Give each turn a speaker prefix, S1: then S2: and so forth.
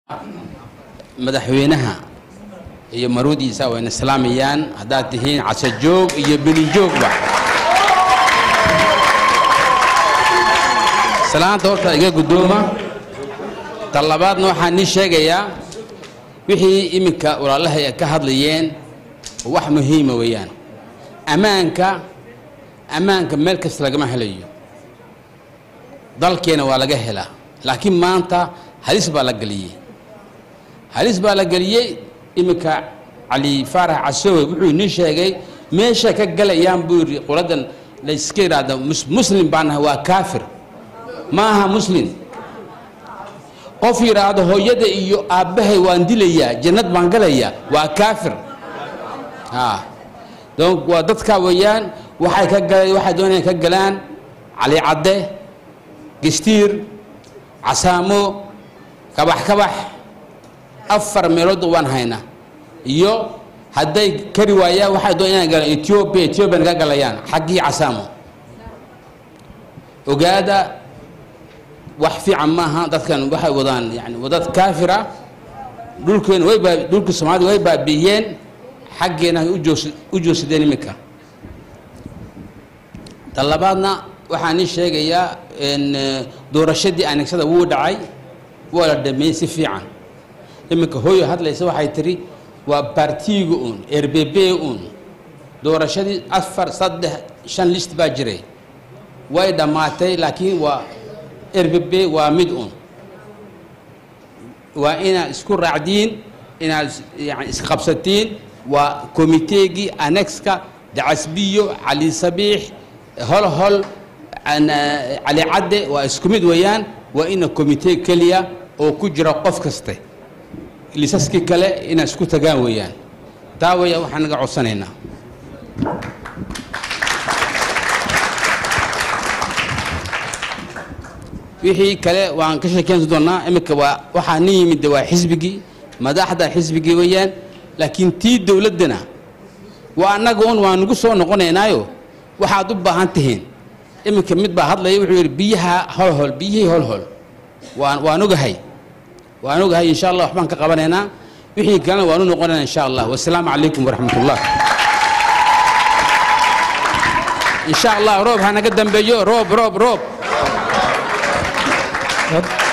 S1: madaxweynaha iyo maruudiisa wayna islaamayaan haddaad tihiin casajoog iyo belijoogba salaanta horta iga guddooma ta labaadna waxaan nii sheegayaa wixii iminka walaalahay ay ka hadlayeen wax muhiima weeyaan ammaanka ammaanka meel kasta lagama helayo dalkeena waa laga helaa laakiin maanta halis baa la geliyey halis baa la geliyey iminka cali faarax casowe wuxuu inii sheegay meesha ka galayaan buu yidhi qoladan layska yidhaahda muslim baan nahay waa kaafir ma aha muslim qof yidhaahdo hooyada iyo aabbahay waan dilayaa jannad baan galayaa waa kaafir a donc waa dadkaa weeyaan waxay ka gala waxay doonayaan ka galaan cali cadde gestiir casaamo kabax kabax afar meelood waan haynaa iyo hadday kari waayaan waxay doonayaan inay galaan ethiopia ethiopian ka galayaan xaggii casaamo ogaada wax fiican maaha dadkan waxay wadaan yani wadad kaafira dhulkeena way baa dhulka soomaalida way baabi'iyeen xaggeena ay ujoos u joogsadeen iminka ta labaadna waxaan ii sheegayaa doorashadii anegsada wuu dhacay waa la dhameeyey si fiican iminka hooyo hadlaysa waxay tiri waa baartiiga uun r b b uun doorashadii afar saddex shan list baa jiray way dhammaatay laakiin waa r b b waa mid uun waa inaad isku raacdiin inaad yani isqabsatiin waa komiteegii anexka dacasbiyo cali sabiix hol hol cali cadde waa isku mid weeyaan waa ina komitee keliya oo ku jira qof kaste lisaskii kale inaad isku tagaan weeyaan taa weya waxaan naga codsanaynaa wixii kale waan ka sheekeysan doonaa iminka waa waxaa nin yimid waa xisbigii madaxda xisbigii weeyaan laakiin tii dowladdana waa annaga un waa nagu soo noqonaynaayo waxaad u baahan tihiin iminka mid baa hadlaya wuxuu yidhi biyaha holhol biyihii holhol waan waan ogahay waan ogahay insha allah waxbaan ka qabanaynaa wixii kalena waan u noqonaynaa insha allah wasalaamu calaykum waraxmat ullah insha allah roob ha naga dambeeyo roob roob roob